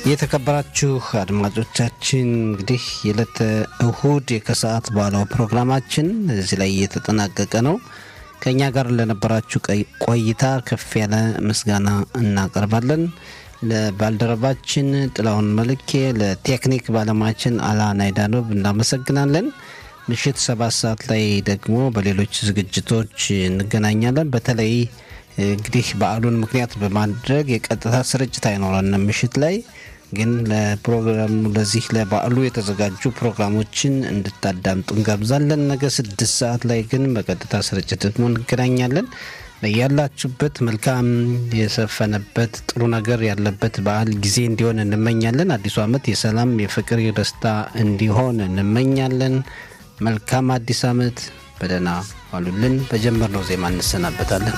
የተከበራችሁ አድማጮቻችን እንግዲህ የዕለተ እሁድ የከሰዓት በኋላው ፕሮግራማችን እዚህ ላይ እየተጠናቀቀ ነው። ከእኛ ጋር ለነበራችሁ ቆይታ ከፍ ያለ ምስጋና እናቀርባለን። ለባልደረባችን ጥላውን መልኬ፣ ለቴክኒክ ባለሙያችን አላ ናይዳኖብ እናመሰግናለን። ምሽት ሰባት ሰዓት ላይ ደግሞ በሌሎች ዝግጅቶች እንገናኛለን። በተለይ እንግዲህ በዓሉን ምክንያት በማድረግ የቀጥታ ስርጭት አይኖረንም ምሽት ላይ ግን ለፕሮግራሙ ለዚህ ለበዓሉ የተዘጋጁ ፕሮግራሞችን እንድታዳምጡ እንጋብዛለን። ነገ ስድስት ሰዓት ላይ ግን በቀጥታ ስርጭት ደግሞ እንገናኛለን። ያላችሁበት መልካም የሰፈነበት ጥሩ ነገር ያለበት በዓል ጊዜ እንዲሆን እንመኛለን። አዲሱ ዓመት የሰላም የፍቅር፣ የደስታ እንዲሆን እንመኛለን። መልካም አዲስ ዓመት። በደህና ዋሉልን። በጀመርነው ዜማ እንሰናበታለን።